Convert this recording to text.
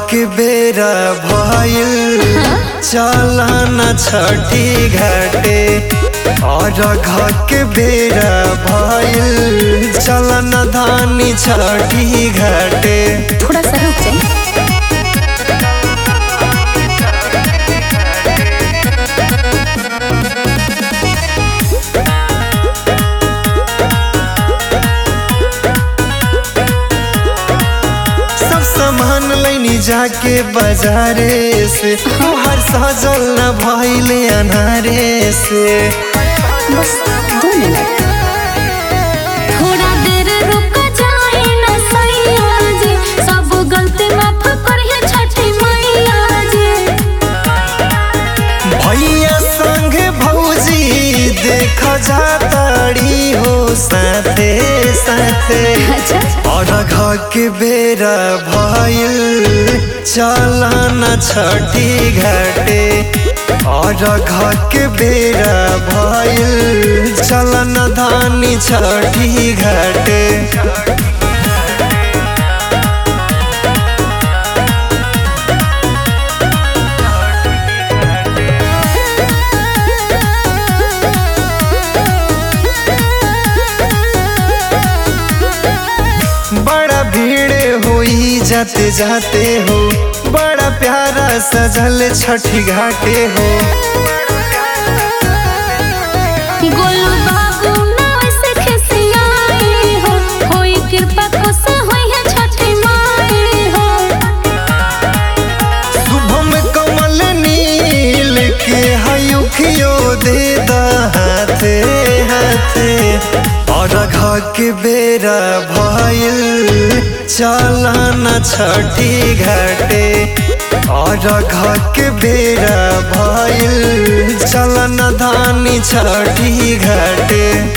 के बेरा भइल चलन छठी घाटे और के बेरा भइल चलन धानी छठी घाटे थोड़ा सा रुक जाए सब सामान लैनी जाके बाजारे से तोहर सजल न भइले अनारे से बस दो मिनट थोड़ा देर रुक जाए ना सैया जी सब गलती माफ करिए छठी मैया जी भैया संग भौजी देख जाताड़ी हो साथे साथे अच्छा और घर के बेरा भइल चलन छठी घाटे और घर के बेरा भइल चलन धानी छठी घाटे बड़ा भीड़ होई जाते जाते हो बड़ा प्यारा सजल छठी घाटे हो गोलू बाबू ना वैसे खिसियाई हो होई कृपा खुश होई है छठी माई हो शुभम कमल नील के हयुखियो दे दा हाथे हाथे और घर के बेरा भइल चलन छठी घाटे और घर के बेरा भइल चलन धानी छठी घाटे